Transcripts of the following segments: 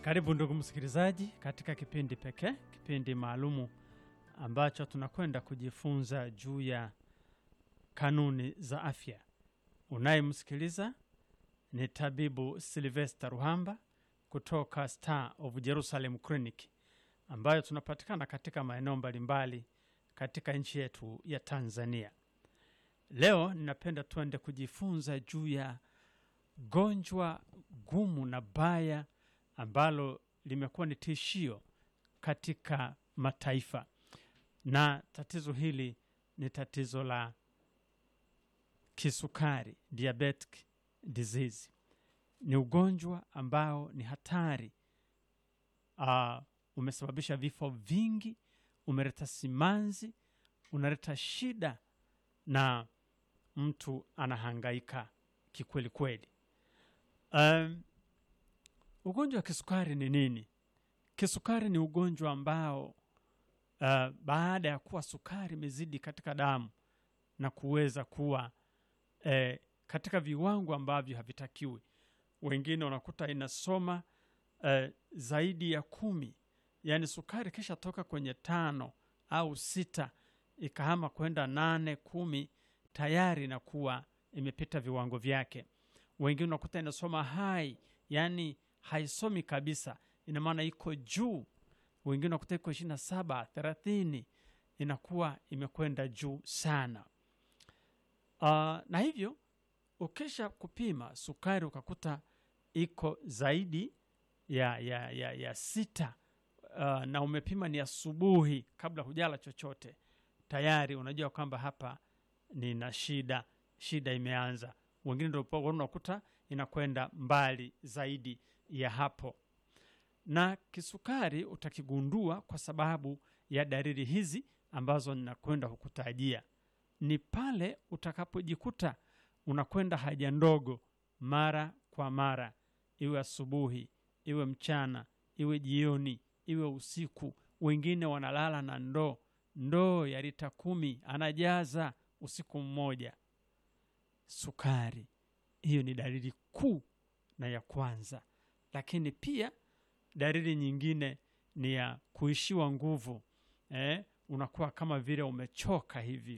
Karibu ndugu msikilizaji, katika kipindi pekee, kipindi maalumu ambacho tunakwenda kujifunza juu ya kanuni za afya. Unayemsikiliza ni tabibu Silvester Ruhamba kutoka Star of Jerusalem Clinic ambayo tunapatikana katika maeneo mbalimbali katika nchi yetu ya Tanzania. Leo ninapenda tuende kujifunza juu ya gonjwa gumu na baya ambalo limekuwa ni tishio katika mataifa, na tatizo hili ni tatizo la kisukari, diabetic disease. Ni ugonjwa ambao ni hatari. Uh, umesababisha vifo vingi, umeleta simanzi, unaleta shida na mtu anahangaika kikweli kweli. Um, ugonjwa wa kisukari ni nini? Kisukari ni ugonjwa ambao uh, baada ya kuwa sukari imezidi katika damu na kuweza kuwa eh, katika viwango ambavyo havitakiwi, wengine unakuta inasoma eh, zaidi ya kumi, yaani sukari kisha toka kwenye tano au sita ikahama kwenda nane kumi, tayari inakuwa imepita viwango vyake. Wengine unakuta inasoma hai, yaani haisomi kabisa, ina maana iko juu. Wengine unakuta iko ishirini na saba thelathini, inakuwa imekwenda juu sana. Uh, na hivyo ukisha kupima sukari ukakuta iko zaidi ya, ya, ya, ya sita uh, na umepima ni asubuhi kabla hujala chochote, tayari unajua kwamba hapa nina shida, shida imeanza. Wengine ndio unakuta inakwenda mbali zaidi ya hapo, na kisukari utakigundua kwa sababu ya dalili hizi ambazo ninakwenda kukutajia. Ni pale utakapojikuta unakwenda haja ndogo mara kwa mara, iwe asubuhi, iwe mchana, iwe jioni, iwe usiku. Wengine wanalala na ndoo ndoo ya lita kumi anajaza usiku mmoja. Sukari hiyo ni dalili kuu na ya kwanza, lakini pia dalili nyingine ni ya kuishiwa nguvu eh, unakuwa kama vile umechoka hivi.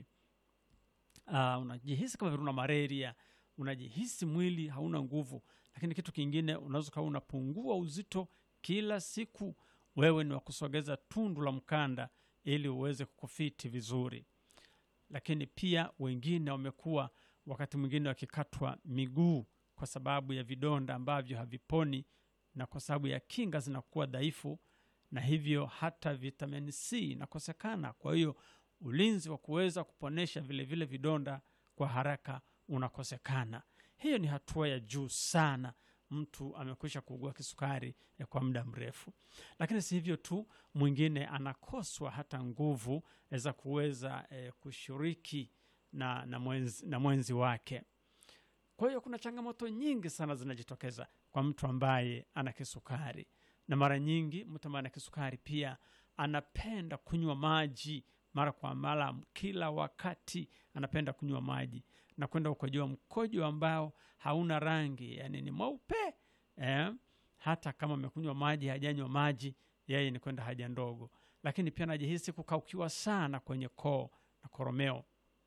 Uh, unajihisi kama vile una malaria, unajihisi mwili hauna nguvu. Lakini kitu kingine, unaweza ukawa unapungua uzito kila siku. Wewe ni wa kusogeza tundu la mkanda ili uweze kukufiti vizuri. Lakini pia wengine wamekuwa wakati mwingine wakikatwa miguu kwa sababu ya vidonda ambavyo haviponi na kwa sababu ya kinga zinakuwa dhaifu, na hivyo hata vitamini C inakosekana. Kwa hiyo ulinzi wa kuweza kuponesha vile vile vidonda kwa haraka unakosekana. Hiyo ni hatua ya juu sana, mtu amekwisha kuugua kisukari ya kwa muda mrefu. Lakini si hivyo tu, mwingine anakoswa hata nguvu za kuweza eh, kushiriki na, na, mwenzi, na mwenzi wake. Kwa hiyo kuna changamoto nyingi sana zinajitokeza kwa mtu ambaye ana kisukari, na mara nyingi mtu ambaye ana kisukari pia anapenda kunywa maji mara kwa mara, kila wakati anapenda kunywa maji na kwenda ukojoa mkojo ambao hauna rangi, yani ni mweupe eh. Hata kama amekunywa maji, hajanywa maji, yeye ni kwenda haja ndogo. Lakini pia anajihisi kukaukiwa sana kwenye koo na koromeo.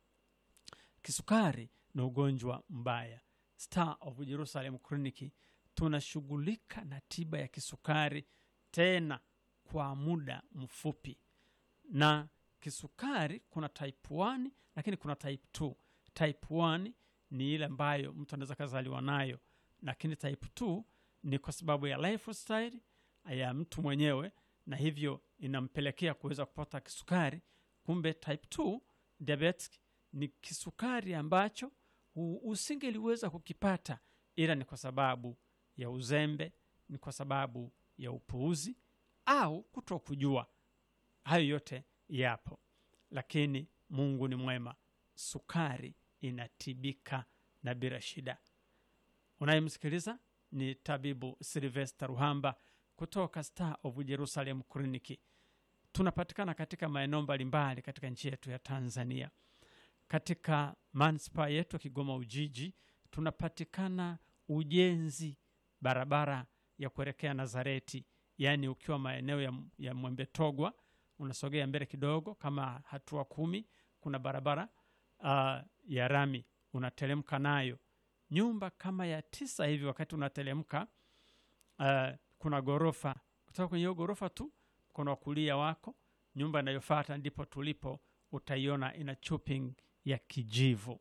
Kisukari ni ugonjwa mbaya. Star of Jerusalem Clinic tunashughulika na tiba ya kisukari, tena kwa muda mfupi na kisukari kuna type 1 lakini kuna type 2. Type 1 ni ile ambayo mtu anaweza kazaliwa nayo, lakini type 2 ni kwa sababu ya lifestyle ya mtu mwenyewe, na hivyo inampelekea kuweza kupata kisukari. Kumbe type 2 diabetic ni kisukari ambacho usingeliweza kukipata, ila ni kwa sababu ya uzembe, ni kwa sababu ya upuuzi au kutokujua. Hayo yote yapo, lakini Mungu ni mwema, sukari inatibika na bila shida. Unayemsikiliza ni tabibu Silvester Ruhamba kutoka Star of Jerusalem Clinic. Tunapatikana katika maeneo mbalimbali katika nchi yetu ya Tanzania. Katika manispaa yetu ya Kigoma Ujiji tunapatikana ujenzi barabara ya kuelekea Nazareti, yaani ukiwa maeneo ya, ya Mwembe Togwa unasogea mbele kidogo kama hatua kumi, kuna barabara uh, ya rami unateremka nayo nyumba kama ya tisa hivi. Wakati unateremka uh, kuna ghorofa. Kutoka kwenye hiyo ghorofa tu mkono wa kulia wako, nyumba inayofuata ndipo tulipo, utaiona ina chopping ya kijivu.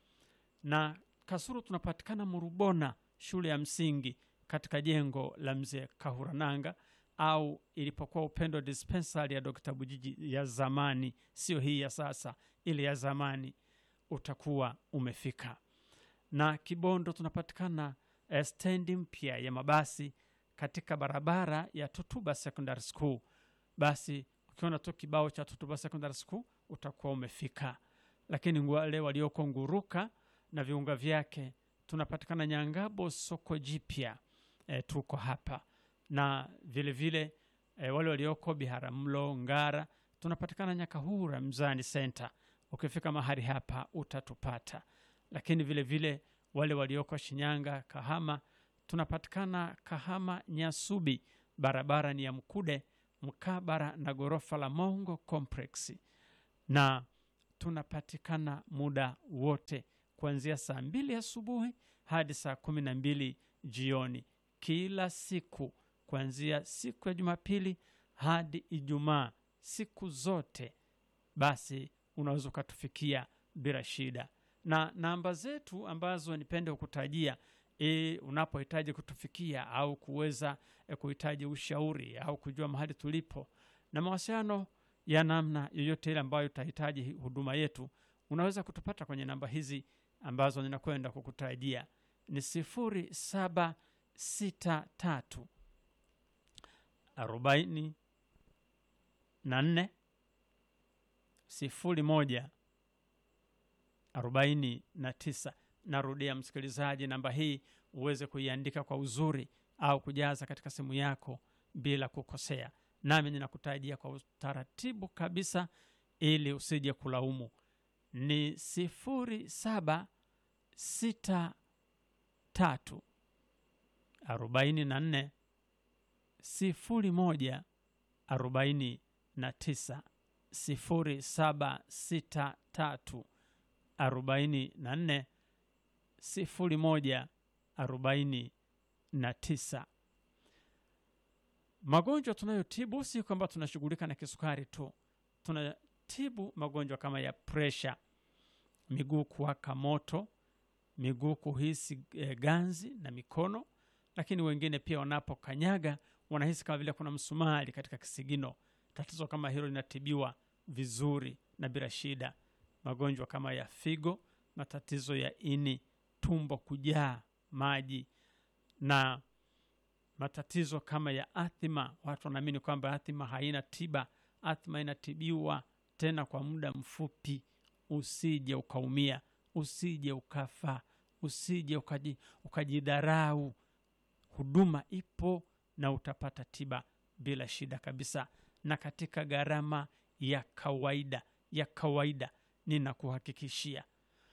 Na Kasulu tunapatikana Murubona, shule ya msingi katika jengo la mzee Kahurananga au ilipokuwa Upendo dispensary ya Dr. Bujiji ya zamani, sio hii ya sasa, ile ya zamani, utakuwa umefika. Na Kibondo tunapatikana eh, stendi mpya ya mabasi katika barabara ya Tutuba Secondary School. Basi ukiona tu kibao cha Tutuba Secondary School utakuwa umefika. Lakini wale walioko Nguruka na viunga vyake tunapatikana Nyangabo soko jipya, eh, tuko hapa na vile vile e, wale walioko Biharamulo, Ngara tunapatikana Nyakahura Mzani Center. Ukifika mahali hapa utatupata, lakini vile vile wale walioko Shinyanga, Kahama tunapatikana Kahama Nyasubi, barabara ni ya Mkude mkabara na ghorofa la Mongo Complex, na tunapatikana muda wote kuanzia saa mbili asubuhi hadi saa kumi na mbili jioni kila siku kuanzia siku ya Jumapili hadi Ijumaa, siku zote. Basi unaweza ukatufikia bila shida, na namba zetu ambazo nipende kukutajia e, unapohitaji kutufikia au kuweza e, kuhitaji ushauri au kujua mahali tulipo na mawasiliano ya namna yoyote ile ambayo utahitaji huduma yetu, unaweza kutupata kwenye namba hizi ambazo ninakwenda kukutajia ni sifuri saba sita tatu arobaini na nne sifuri moja arobaini na tisa. Narudia msikilizaji, namba hii uweze kuiandika kwa uzuri au kujaza katika simu yako bila kukosea, nami ninakutajia kwa utaratibu kabisa ili usije kulaumu. Ni sifuri saba sita tatu arobaini na nne sifuri moja arobaini na tisa sifuri saba sita tatu arobaini na nne sifuri moja arobaini na tisa. Magonjwa tunayotibu si kwamba tunashughulika na kisukari tu, tunatibu magonjwa kama ya presha, miguu kuwaka moto, miguu kuhisi e, ganzi na mikono lakini wengine pia wanapokanyaga wanahisi kama vile kuna msumari katika kisigino. Tatizo kama hilo linatibiwa vizuri na bila shida. Magonjwa kama ya figo, matatizo ya ini, tumbo kujaa maji na matatizo kama ya athima. Watu wanaamini kwamba athima haina tiba. Athima inatibiwa tena kwa muda mfupi. Usije ukaumia, usije ukafa, usije ukaji, ukajidharau. Huduma ipo na utapata tiba bila shida kabisa, na katika gharama ya kawaida ya kawaida, ninakuhakikishia.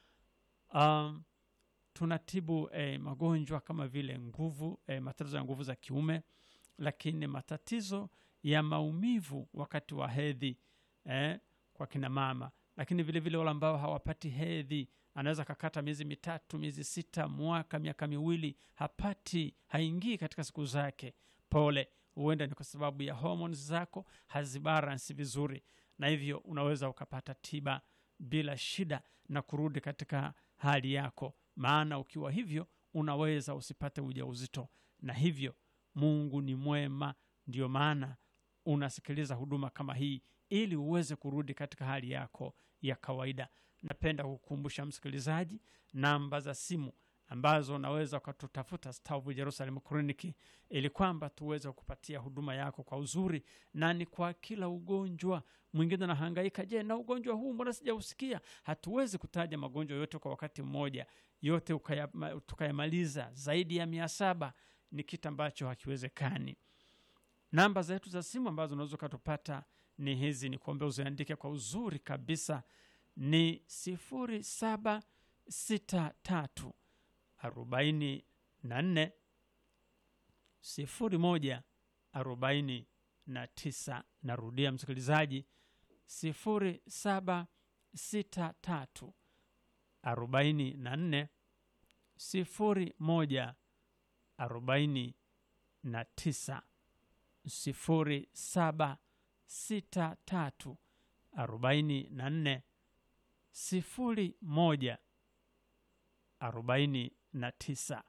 Um, tunatibu eh, magonjwa kama vile nguvu eh, matatizo ya nguvu za kiume, lakini matatizo ya maumivu wakati wa hedhi eh, kwa kina mama, lakini vile vile wale ambao hawapati hedhi anaweza kakata miezi mitatu, miezi sita, mwaka, miaka miwili, hapati haingii katika siku zake. Pole, huenda ni kwa sababu ya hormones zako hazibalansi vizuri, na hivyo unaweza ukapata tiba bila shida na kurudi katika hali yako, maana ukiwa hivyo unaweza usipate ujauzito. Na hivyo Mungu ni mwema, ndio maana unasikiliza huduma kama hii ili uweze kurudi katika hali yako ya kawaida. Napenda kukumbusha msikilizaji namba za simu ambazo unaweza ukatutafuta Stavu Jerusalem Kliniki ili kwamba tuweze kupatia huduma yako kwa uzuri, na ni kwa kila ugonjwa. Mwingine anahangaika, je, na ugonjwa huu mbona sijausikia? Hatuwezi kutaja magonjwa yote kwa wakati mmoja, yote ukaya- tukayamaliza zaidi ya mia saba ni kitu ambacho hakiwezekani. Namba zetu za simu ambazo unaweza ukatupata ni hizi, ni kuombe uziandike kwa uzuri kabisa, ni sifuri saba sita tatu arobaini na nne sifuri moja arobaini na tisa. Narudia msikilizaji, sifuri saba sita tatu arobaini na nne sifuri moja arobaini na tisa sifuri saba sita tatu arobaini na nne sifuri moja arobaini na tisa.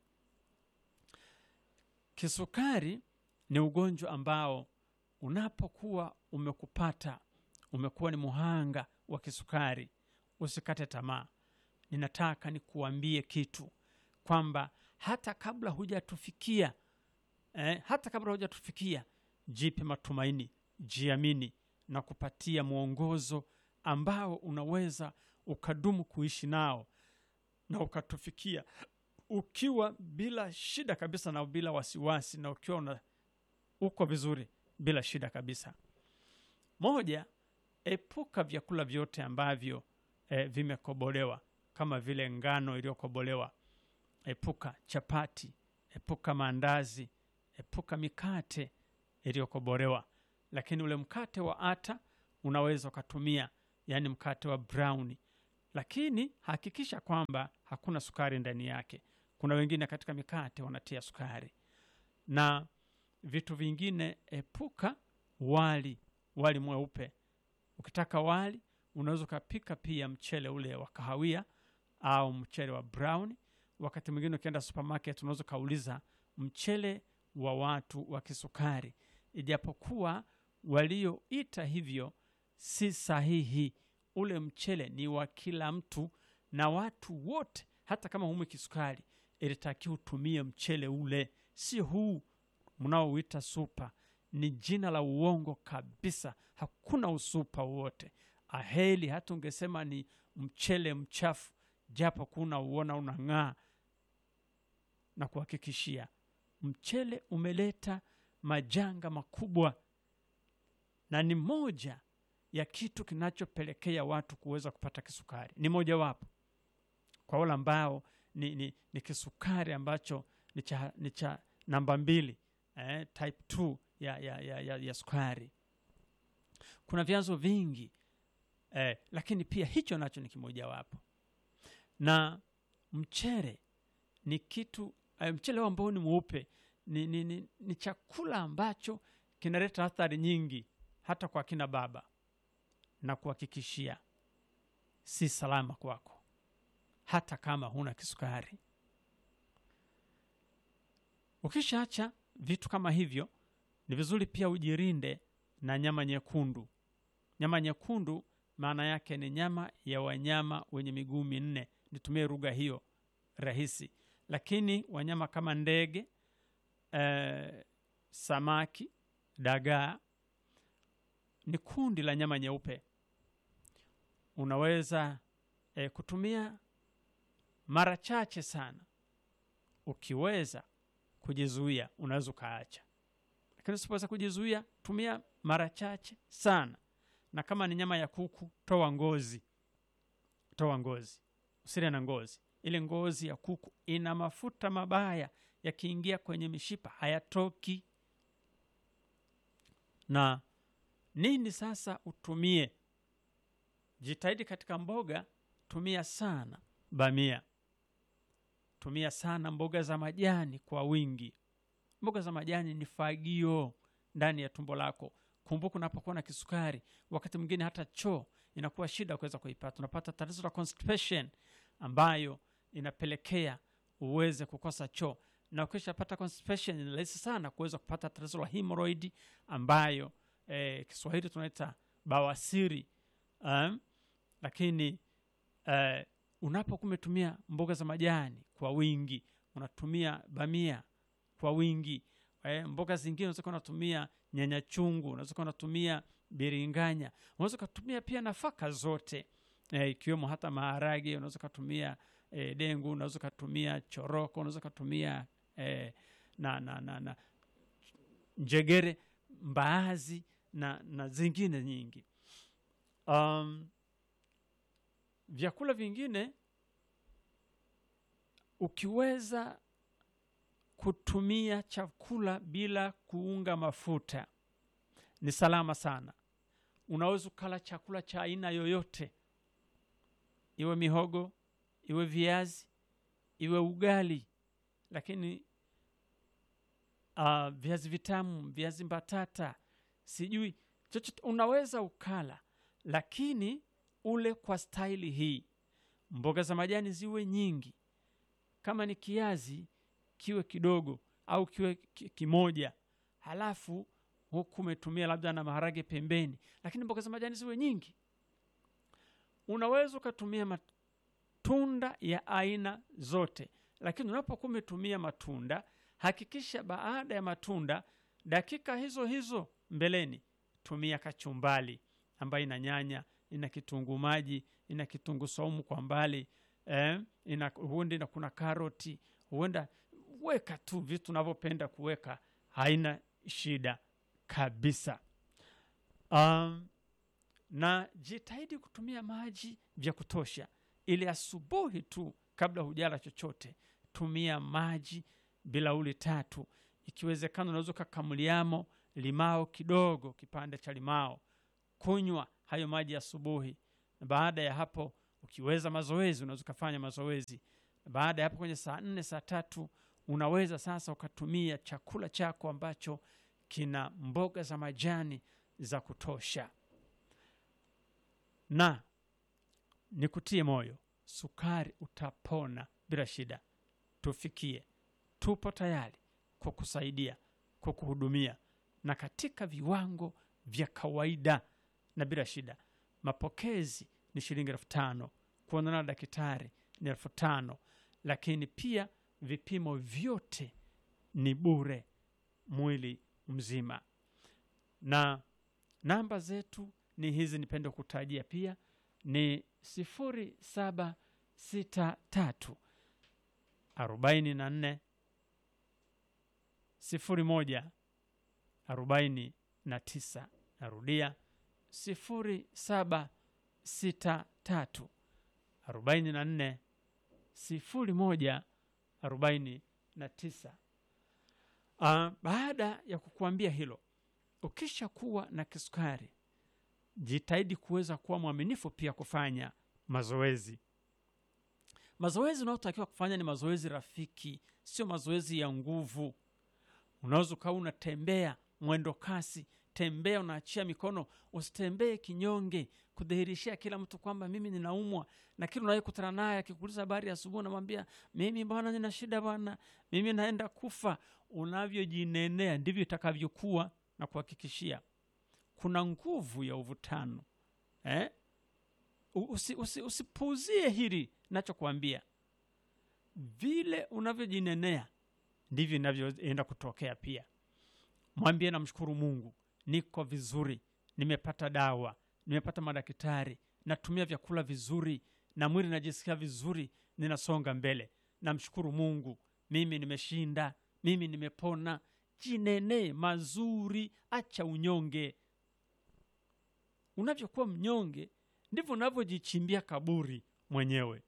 Kisukari ni ugonjwa ambao unapokuwa umekupata, umekuwa ni muhanga wa kisukari, usikate tamaa. Ninataka nikuambie kitu kwamba hata kabla hujatufikia eh, hata kabla hujatufikia, jipe matumaini, jiamini na kupatia mwongozo ambao unaweza ukadumu kuishi nao na ukatufikia ukiwa bila shida kabisa na bila wasiwasi na ukiwa una, uko vizuri bila shida kabisa. Moja, epuka vyakula vyote ambavyo eh, vimekobolewa kama vile ngano iliyokobolewa. Epuka chapati, epuka maandazi, epuka mikate iliyokobolewa. Lakini ule mkate wa ata unaweza ukatumia, yaani mkate wa browni, lakini hakikisha kwamba hakuna sukari ndani yake. Kuna wengine katika mikate wanatia sukari na vitu vingine. Epuka wali, wali mweupe. Ukitaka wali unaweza ukapika pia mchele ule wa kahawia au mchele wa brown. Wakati mwingine ukienda supermarket unaweza ukauliza mchele wa watu wa kisukari, ijapokuwa walioita hivyo si sahihi. Ule mchele ni wa kila mtu na watu wote, hata kama humwi kisukari, ilitakiwa utumie mchele ule, si huu mnaouita supa. Ni jina la uongo kabisa, hakuna usupa wote. Aheli hata ungesema ni mchele mchafu, japo kuna uona unang'aa, na kuhakikishia mchele umeleta majanga makubwa, na ni moja ya kitu kinachopelekea watu kuweza kupata kisukari. Ni mojawapo kwa wale ambao ni, ni, ni kisukari ambacho ni cha, ni cha namba mbili eh, type 2 ya, ya, ya, ya, ya sukari. Kuna vyanzo vingi eh, lakini pia hicho nacho ni kimojawapo, na mchele ni kitu eh, mchele ambao ni mweupe ni, ni, ni, ni chakula ambacho kinaleta athari nyingi hata kwa kina baba, na kuhakikishia si salama kwako hata kama huna kisukari. Ukishaacha vitu kama hivyo, ni vizuri pia ujirinde na nyama nyekundu. Nyama nyekundu maana yake ni nyama ya wanyama wenye miguu minne, nitumie lugha hiyo rahisi, lakini wanyama kama ndege eh, samaki, dagaa ni kundi la nyama nyeupe. Unaweza eh, kutumia mara chache sana. Ukiweza kujizuia, unaweza ukaacha, lakini usipoweza kujizuia, tumia mara chache sana. Na kama ni nyama ya kuku, toa ngozi, toa ngozi, usile na ngozi. Ile ngozi ya kuku ina mafuta mabaya, yakiingia kwenye mishipa hayatoki. Na nini sasa utumie? Jitahidi katika mboga, tumia sana bamia tumia sana mboga za majani kwa wingi. Mboga za majani ni fagio ndani ya tumbo lako. Kumbuka, unapokuwa na kisukari, wakati mwingine hata choo inakuwa shida kuweza kuipata. Unapata tatizo la constipation ambayo inapelekea uweze kukosa choo, na ukishapata constipation ni rahisi sana kuweza kupata tatizo la hemorrhoid ambayo eh, Kiswahili tunaita bawasiri um, lakini eh, unapokuwa umetumia mboga za majani kwa wingi, unatumia bamia kwa wingi eh, mboga zingine unaweza kuwa unatumia nyanya chungu, unaweza kuwa unatumia biringanya, unaweza ukatumia pia nafaka zote eh, ikiwemo hata maharage, unaweza ukatumia eh, dengu, unaweza ukatumia choroko, unaweza ukatumia eh, na, na, na, na njegere, mbaazi na, na zingine nyingi um, vyakula vingine ukiweza kutumia chakula bila kuunga mafuta ni salama sana. Unaweza ukala chakula cha aina yoyote, iwe mihogo, iwe viazi, iwe ugali, lakini uh, viazi vitamu, viazi mbatata, sijui chochote unaweza ukala, lakini ule kwa staili hii. Mboga za majani ziwe nyingi, kama ni kiazi kiwe kidogo au kiwe ki- kimoja, halafu huku umetumia labda na maharage pembeni, lakini mboga za majani ziwe nyingi. Unaweza ukatumia matunda ya aina zote, lakini unapokuwa umetumia matunda, hakikisha baada ya matunda, dakika hizo hizo mbeleni, tumia kachumbali ambayo ina nyanya, ina kitunguu maji, ina kitunguu saumu kwa mbali eh, ina huenda na kuna karoti, huenda weka tu vitu unavyopenda kuweka, haina shida kabisa. Um, na jitahidi kutumia maji vya kutosha, ili asubuhi tu kabla hujala chochote, tumia maji bilauli tatu. Ikiwezekana unaweza ukakamuliamo limao kidogo, kipande cha limao, kunywa hayo maji asubuhi. Na baada ya hapo, ukiweza mazoezi, unaweza ukafanya mazoezi. Baada ya hapo, kwenye saa nne saa tatu unaweza sasa ukatumia chakula chako ambacho kina mboga za majani za kutosha. Na nikutie moyo, sukari utapona bila shida. Tufikie, tupo tayari kukusaidia, kukuhudumia na katika viwango vya kawaida na bila shida. Mapokezi ni shilingi elfu tano kuonana na daktari ni elfu tano lakini pia vipimo vyote ni bure mwili mzima, na namba zetu ni hizi, nipende kutajia pia ni sifuri saba sita tatu arobaini na nne sifuri moja arobaini na tisa. Narudia sifuri saba sita tatu arobaini na nne sifuri moja arobaini na tisa. Uh, baada ya kukuambia hilo, ukisha kuwa na kisukari, jitahidi kuweza kuwa mwaminifu pia kufanya mazoezi. Mazoezi unayotakiwa kufanya ni mazoezi rafiki, sio mazoezi ya nguvu. Unaweza ukawa unatembea mwendo kasi, tembea unaachia mikono, usitembee kinyonge, kudhihirishia kila mtu kwamba mimi ninaumwa, na kila unayekutana naye akikuuliza habari ya asubuhi, unamwambia mimi bwana, nina shida bwana, mimi naenda kufa. Unavyojinenea ndivyo itakavyokuwa, na kuhakikishia kuna nguvu ya uvutano eh? Usi, usi, usipuuzie hili nachokuambia. Vile unavyojinenea ndivyo inavyoenda kutokea pia. Mwambie namshukuru Mungu, niko vizuri, nimepata dawa, nimepata madaktari, natumia vyakula vizuri na mwili najisikia vizuri, ninasonga mbele. Namshukuru Mungu, mimi nimeshinda, mimi nimepona. Jinenee mazuri, acha unyonge. Unavyokuwa mnyonge ndivyo unavyojichimbia kaburi mwenyewe.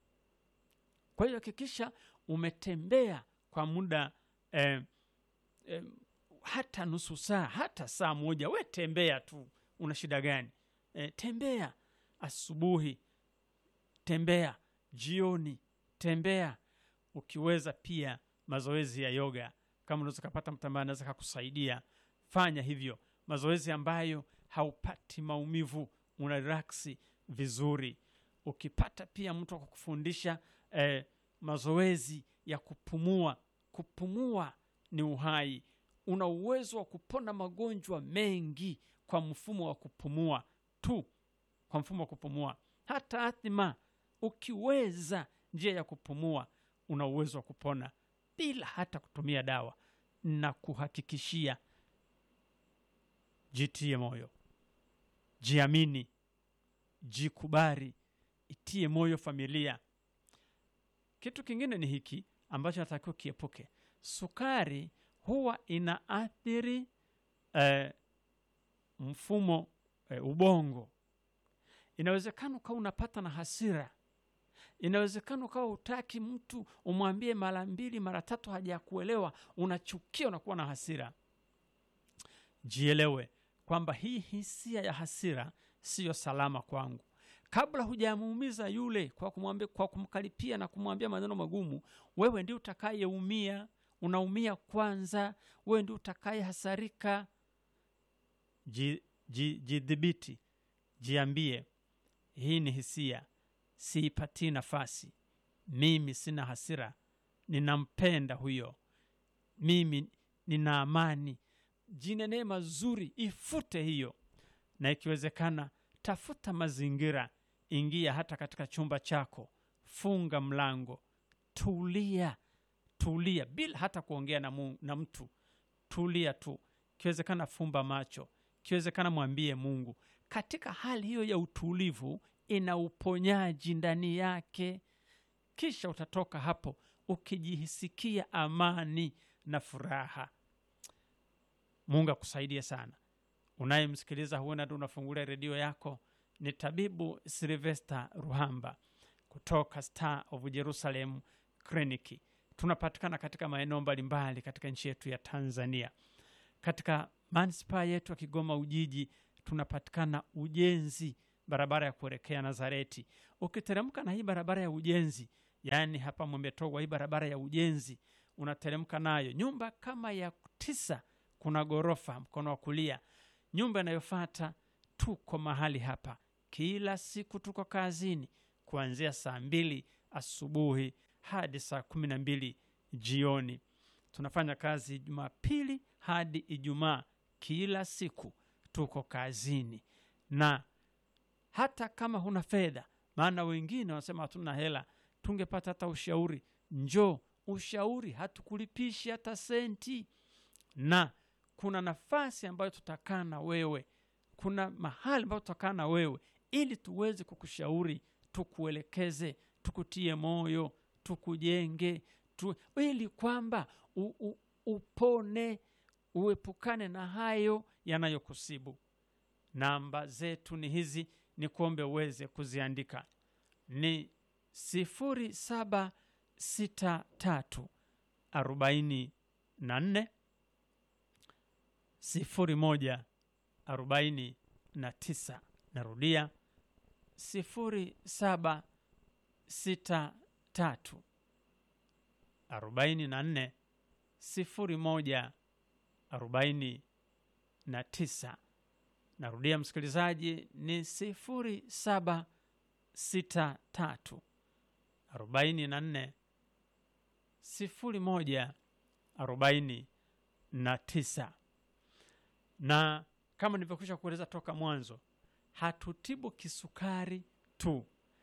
Kwa hiyo hakikisha umetembea kwa muda eh, eh, hata nusu saa hata saa moja, we tembea tu. Una shida gani? Eh, tembea asubuhi, tembea jioni, tembea. Ukiweza pia mazoezi ya yoga, kama unaweza kupata mtu ambaye anaweza kukusaidia, fanya hivyo, mazoezi ambayo haupati maumivu, una relaksi vizuri. Ukipata pia mtu wa kukufundisha eh, mazoezi ya kupumua. Kupumua ni uhai. Una uwezo wa kupona magonjwa mengi kwa mfumo wa kupumua tu, kwa mfumo wa kupumua. Hata athima, ukiweza njia ya kupumua, una uwezo wa kupona bila hata kutumia dawa. Na kuhakikishia, jitie moyo, jiamini, jikubali, itie moyo familia. Kitu kingine ni hiki ambacho natakiwa kiepuke. Sukari huwa inaathiri eh, mfumo eh, ubongo. Inawezekana ukawa unapata na hasira inawezekana ukawa utaki mtu umwambie mara mbili mara tatu hajakuelewa unachukia unakuwa na hasira jielewe kwamba hii hisia ya hasira siyo salama kwangu kabla hujamuumiza yule kwa kumwambia, kwa kumkaripia na kumwambia maneno magumu wewe ndio utakayeumia unaumia kwanza wewe ndio utakaye hasarika jidhibiti ji, jidhibiti. jiambie hii ni hisia siipatii nafasi mimi sina hasira ninampenda huyo mimi nina amani jinenee mazuri ifute hiyo na ikiwezekana tafuta mazingira ingia hata katika chumba chako funga mlango tulia tulia bila hata kuongea na, mu, na mtu tulia tu ikiwezekana fumba macho ikiwezekana mwambie mungu katika hali hiyo ya utulivu ina uponyaji ndani yake kisha utatoka hapo ukijihisikia amani na furaha mungu akusaidie sana unayemsikiliza huenda tu unafungulia redio yako ni tabibu silvester ruhamba kutoka star of jerusalem kliniki tunapatikana katika maeneo mbalimbali katika nchi yetu ya tanzania katika manispaa yetu ya kigoma ujiji tunapatikana ujenzi barabara ya kuelekea nazareti ukiteremka na hii barabara ya ujenzi yaani hapa mwembetogwa hii barabara ya ujenzi unateremka nayo nyumba kama ya tisa kuna ghorofa mkono wa kulia nyumba inayofata tuko mahali hapa kila siku tuko kazini kuanzia saa mbili asubuhi hadi saa kumi na mbili jioni tunafanya kazi jumapili hadi ijumaa kila siku tuko kazini na hata kama huna fedha maana wengine wanasema hatuna hela tungepata hata ushauri njoo ushauri hatukulipishi hata senti na kuna nafasi ambayo tutakaa na wewe kuna mahali ambayo tutakaa na wewe ili tuweze kukushauri tukuelekeze tukutie moyo tukujenge tu, ili kwamba u, u, upone uepukane na hayo yanayokusibu namba zetu ni hizi ni kuombe uweze kuziandika ni sifuri saba sita tatu arobaini na nne sifuri moja arobaini na tisa narudia sifuri saba sita tatu arobaini na nne sifuri moja arobaini na tisa narudia msikilizaji ni sifuri saba sita tatu arobaini na nne sifuri moja arobaini na tisa na kama nilivyokwisha kueleza toka mwanzo hatutibu kisukari tu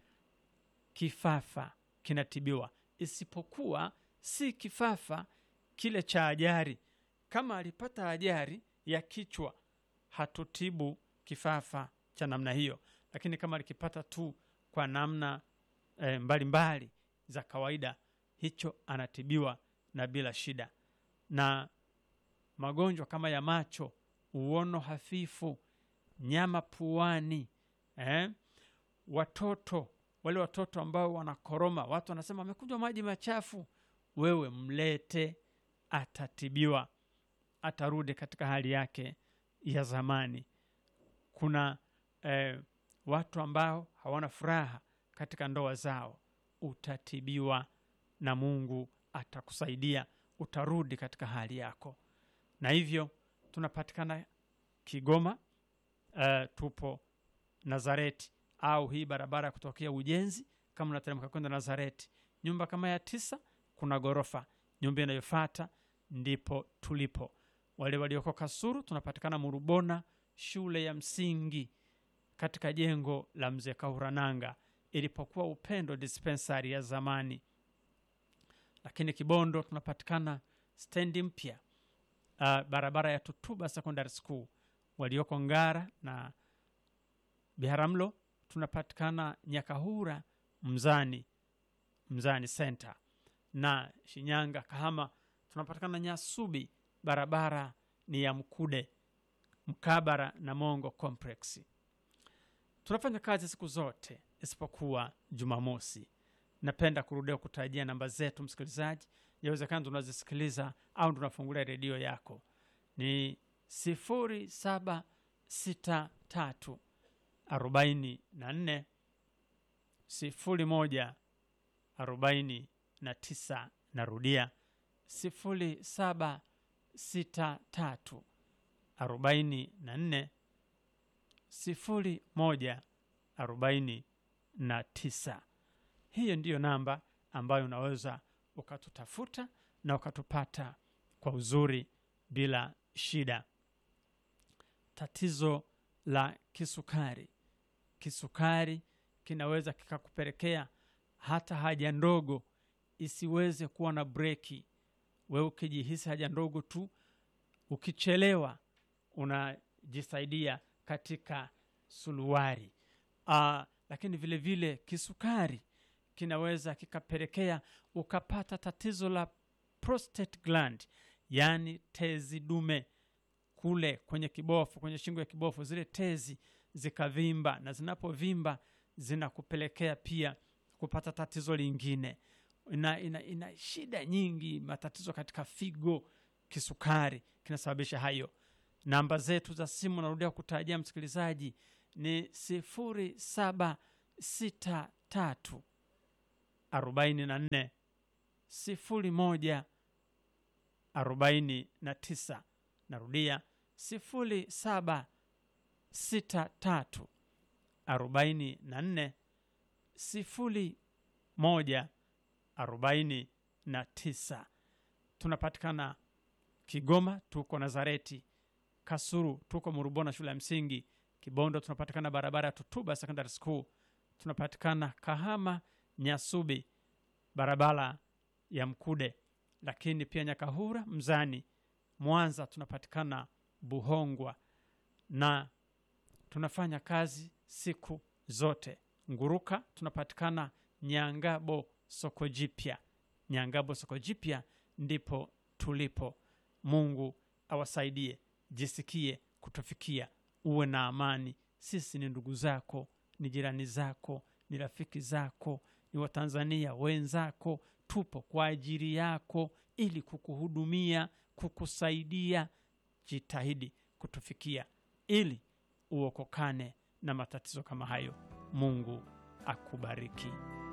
kifafa kinatibiwa isipokuwa si kifafa kile cha ajari kama alipata ajari ya kichwa hatutibu kifafa cha namna hiyo lakini kama alikipata tu kwa namna e, mbalimbali za kawaida hicho anatibiwa na bila shida na magonjwa kama ya macho uono hafifu nyama puani eh? watoto wale watoto ambao wanakoroma watu wanasema amekunywa maji machafu wewe mlete atatibiwa atarudi katika hali yake ya zamani kuna eh, watu ambao hawana furaha katika ndoa zao utatibiwa na mungu atakusaidia utarudi katika hali yako na hivyo tunapatikana kigoma uh, tupo nazareti au hii barabara ya kutokea ujenzi kama unateremka kwenda nazareti nyumba kama ya tisa kuna ghorofa nyumba inayofata ndipo tulipo wale walioko kasuru tunapatikana murubona shule ya msingi katika jengo la mzee kaurananga ilipokuwa upendo dispensari ya zamani lakini kibondo tunapatikana stendi mpya uh, barabara ya tutuba secondary school walioko ngara na biharamlo tunapatikana nyakahura mzani mzani center na shinyanga kahama tunapatikana nyasubi barabara ni ya mkude mkabara na mongo complex tunafanya kazi siku zote isipokuwa jumamosi napenda kurudia kutajia namba zetu msikilizaji yawezekana tunazisikiliza au tunafungulia redio yako ni sifuri saba sita tatu arobaini na nne sifuri moja arobaini na tisa narudia sifuri saba sita tatu arobaini na nne sifuri moja arobaini na tisa hiyo ndiyo namba ambayo unaweza ukatutafuta na ukatupata kwa uzuri bila shida tatizo la kisukari kisukari kinaweza kikakupelekea hata haja ndogo isiweze kuwa na breki wewe ukijihisi haja ndogo tu ukichelewa unajisaidia katika suluwari uh, lakini vile vile kisukari kinaweza kikapelekea ukapata tatizo la prostate gland yaani tezi dume kule kwenye kibofu kwenye shingo ya kibofu zile tezi zikavimba na zinapovimba zinakupelekea pia kupata tatizo lingine ina, ina, ina shida nyingi matatizo katika figo kisukari kinasababisha hayo namba zetu za simu narudia kutarajia msikilizaji ni sifuri saba sita tatu arobaini na nne sifuri moja arobaini na tisa narudia sifuri saba sita tatu arobaini na nne sifuri moja arobaini na tisa tunapatikana kigoma tuko nazareti kasuru tuko murubona shule ya msingi kibondo tunapatikana barabara ya tutuba secondary school tunapatikana kahama nyasubi barabara ya mkude lakini pia nyakahura mzani mwanza tunapatikana buhongwa na tunafanya kazi siku zote nguruka tunapatikana nyangabo soko jipya nyangabo soko jipya ndipo tulipo mungu awasaidie jisikie kutufikia uwe na amani sisi ni ndugu zako ni jirani zako ni rafiki zako ni watanzania wenzako tupo kwa ajili yako ili kukuhudumia kukusaidia jitahidi kutufikia ili uokokane na matatizo kama hayo mungu akubariki